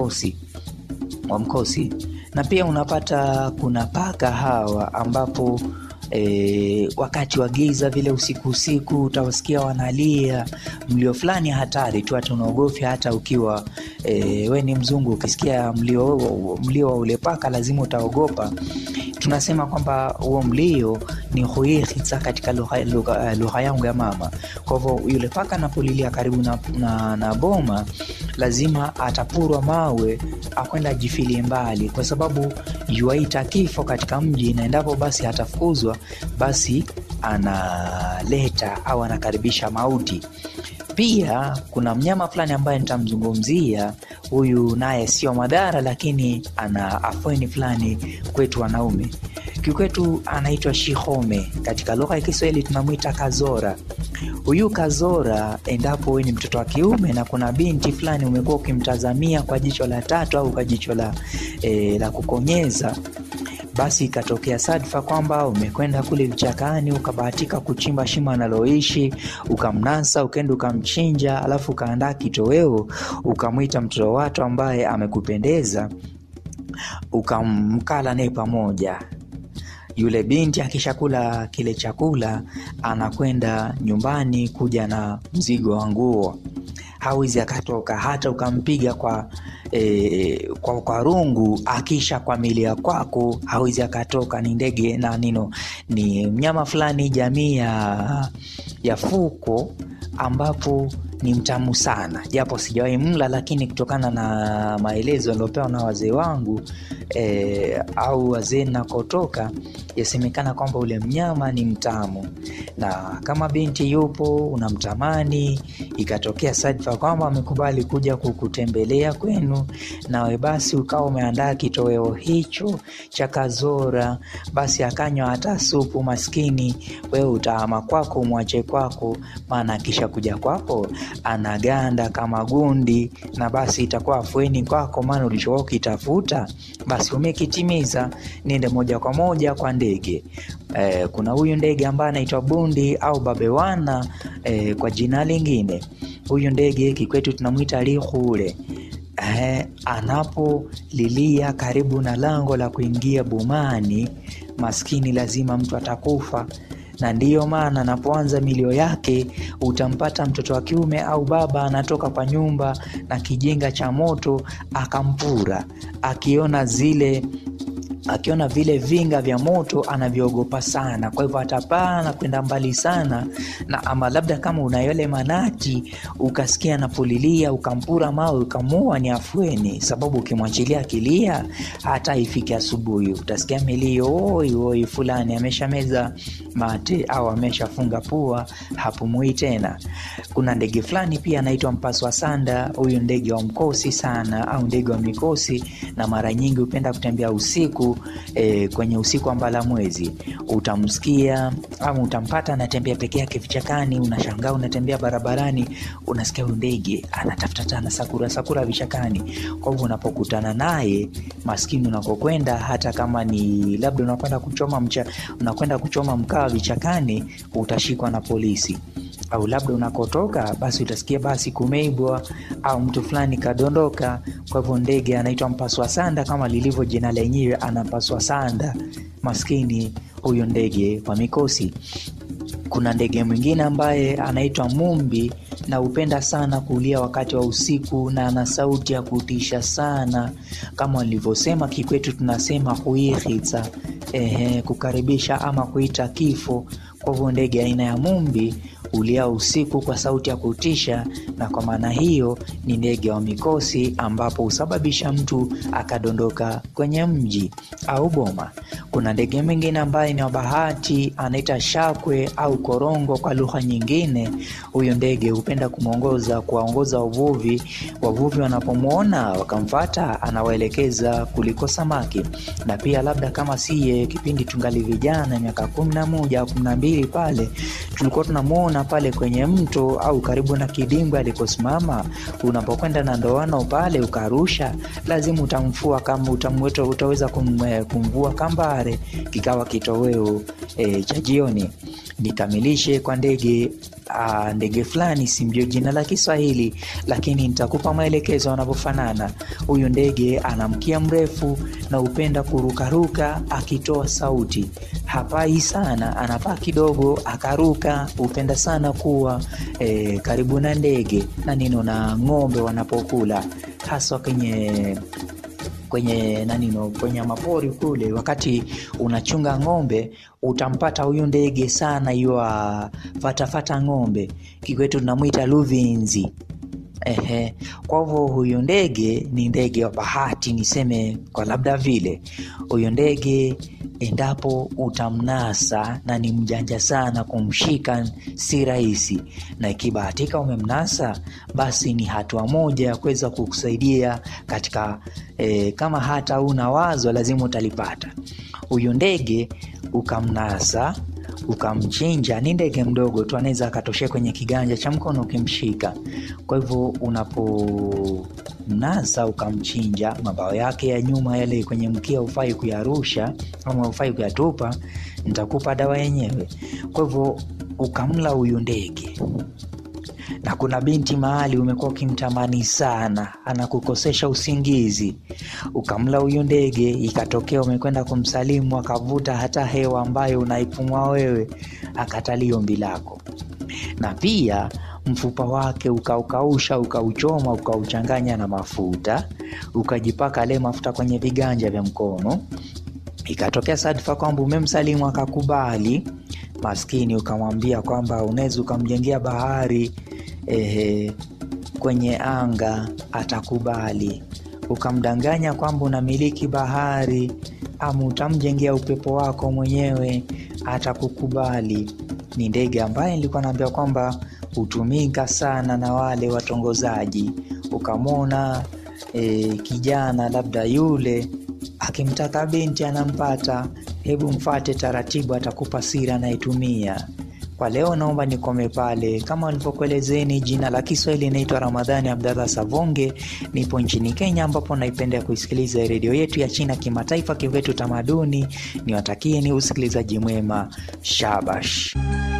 mkosi wa mkosi na pia unapata kuna paka hawa ambapo E, wakati wa giza vile usiku usiku utawasikia wanalia mlio fulani hatari tu, hata unaogofya hata ukiwa e, we ni mzungu, ukisikia mlio, mlio wa ule paka lazima utaogopa. Tunasema kwamba huo mlio ni huihitsa katika lugha, lugha, lugha yangu ya mama. Kwa hivyo yule paka anapolilia karibu na, na, na boma lazima atapurwa mawe akwenda ajifilie mbali, kwa sababu yuaita kifo katika mji, na endapo basi atafukuzwa basi analeta au anakaribisha mauti. Pia kuna mnyama fulani ambaye nitamzungumzia huyu, naye sio madhara, lakini ana afueni fulani kwetu wanaume. Kikwetu anaitwa shihome, katika lugha ya Kiswahili tunamwita kazora. Huyu kazora, endapo wewe ni mtoto wa kiume na kuna binti fulani umekuwa ukimtazamia kwa jicho la tatu au kwa jicho la, e, la kukonyeza basi ikatokea sadfa kwamba umekwenda kule vichakani ukabahatika kuchimba shimo analoishi ukamnasa, ukaenda ukamchinja, alafu ukaandaa kitoweo, ukamwita mtoto watu ambaye amekupendeza, ukamkala naye pamoja. Yule binti akishakula kile chakula anakwenda nyumbani kuja na mzigo wa nguo, hawezi akatoka hata ukampiga kwa E, kwa, kwa rungu akisha kwamilia kwako hawezi akatoka. Ni ndege na nino, ni mnyama fulani jamii ya, ya fuko ambapo ni mtamu sana, japo sijawahi mla, lakini kutokana na maelezo yaliyopewa na wazee wangu e, au wazee nakotoka, yasemekana kwamba ule mnyama ni mtamu, na kama binti yupo unamtamani, ikatokea sadfa kwamba amekubali kuja kukutembelea kwenu, nawe basi ukawa umeandaa kitoweo hicho cha kazora, basi akanywa hata supu, maskini wewe utaama kwako, umwache kwako, maana akisha kuja kwako anaganda kama gundi, na basi itakuwa afueni kwako, maana ulichokuwa ukitafuta basi umekitimiza. Niende moja kwa moja kwa ndege. E, kuna huyu ndege ambaye anaitwa bundi au babewana e, kwa jina lingine. Huyu ndege kikwetu tunamwita lihule. E, anapolilia karibu na lango la kuingia bomani, maskini lazima mtu atakufa na ndiyo maana anapoanza milio yake utampata mtoto wa kiume au baba anatoka kwa nyumba na kijinga cha moto akampura, akiona zile akiona vile vinga vya moto anavyogopa sana, kwa hivyo atapaa na kwenda mbali sana na ama labda kama una yale manati ukasikia anapolilia ukampura mawe ukamua, ni afueni, sababu ukimwachilia akilia hata ifike asubuhi utasikia milio oi oi, fulani ameshameza mate au ameshafunga pua, hapumui tena. Kuna ndege fulani pia anaitwa mpaswa sanda. Huyu ndege wa mkosi sana au ndege wa mikosi, na mara nyingi hupenda kutembea usiku E, kwenye usiku wa mbala mwezi utamsikia au utampata anatembea peke yake vichakani. Unashangaa, unatembea barabarani, unasikia huyu ndege anatafuta tana sakura sakura vichakani. Kwa hivyo unapokutana naye maskini, unakokwenda hata kama ni labda unakwenda kuchoma mcha, unakwenda kuchoma mkaa vichakani, utashikwa na polisi au labda unakotoka basi utasikia basi kumeibwa au mtu fulani kadondoka. Kwa hivyo ndege anaitwa mpaswa sanda kama lilivyo jina lenyewe, anapaswa sanda maskini huyo ndege wa mikosi. Kuna ndege mwingine ambaye anaitwa mumbi na hupenda sana kulia wakati wa usiku na ana sauti ya kutisha sana, kama walivyosema kikwetu tunasema huihitsa, ehe, kukaribisha ama kuita kifo. Kwa hivyo ndege aina ya mumbi ulia usiku kwa sauti ya kutisha, na kwa maana hiyo ni ndege wa mikosi, ambapo husababisha mtu akadondoka kwenye mji au boma. Kuna ndege mwingine ambaye ni wa bahati, anaita shakwe au korongo kwa lugha nyingine. Huyo ndege hupenda kumwongoza kuwaongoza wavuvi. Wavuvi wanapomwona wakamfata, anawaelekeza kuliko samaki. Na pia labda kama siye, kipindi tungali vijana, miaka kumi na moja au kumi na mbili pale tulikuwa tunamwona pale kwenye mto au karibu na kidimbwi alikosimama. Unapokwenda na ndoano pale ukarusha, lazima utamfua kama utamweta, utaweza kum, kumvua kambare, kikawa kitoweo e, cha jioni. Nikamilishe kwa ndege uh, ndege fulani, simjue jina la Kiswahili, lakini nitakupa maelekezo wanavyofanana. Huyu ndege ana mkia mrefu na hupenda kurukaruka akitoa sauti. Hapai sana, anapaa kidogo akaruka. Hupenda sana kuwa eh, karibu na ndege na nino na ng'ombe wanapokula, haswa kwenye kwenye nanino kwenye mapori kule, wakati unachunga ng'ombe utampata huyu ndege sana, yuwa fatafata ng'ombe, kikwetu tunamwita luvinzi. Ehe, kwa hivyo huyu ndege ni ndege wa bahati, niseme kwa labda vile huyu ndege endapo utamnasa na ni mjanja sana, kumshika si rahisi, na ikibahatika umemnasa, basi ni hatua moja ya kuweza kukusaidia katika eh, kama hata una wazo lazima utalipata. Huyu ndege ukamnasa ukamchinja, ni ndege mdogo tu, anaweza akatoshea kwenye kiganja cha mkono ukimshika. Kwa hivyo unapomnasa ukamchinja, mabawa yake ya nyuma yale kwenye mkia hufai kuyarusha ama hufai kuyatupa, nitakupa dawa yenyewe. Kwa hivyo ukamla huyu ndege na kuna binti mahali umekuwa ukimtamani sana, anakukosesha usingizi, ukamla huyu ndege, ikatokea umekwenda kumsalimu, akavuta hata hewa ambayo unaipumua wewe, akatalia ombi lako, na pia mfupa wake ukaukausha, ukauchoma, ukauchanganya na mafuta, ukajipaka ale mafuta kwenye viganja vya mkono, ikatokea sadfa kwamba umemsalimu akakubali, maskini, ukamwambia kwamba unaweza ukamjengea bahari Ehe, kwenye anga atakubali. Ukamdanganya kwamba unamiliki bahari, ama utamjengea upepo wako mwenyewe, atakukubali. Ni ndege ambaye nilikuwa naambia kwamba hutumika sana na wale watongozaji. Ukamwona e, kijana labda yule akimtaka binti anampata, hebu mfate taratibu, atakupa siri anayetumia. Kwa leo naomba nikome pale. Kama walivyokuelezeni, jina la Kiswahili inaitwa Ramadhani Abdallah Savonge. Nipo nchini Kenya, ambapo naipenda kuisikiliza redio yetu ya China kimataifa, Kivetu Tamaduni. Niwatakie ni usikilizaji mwema. Shabash.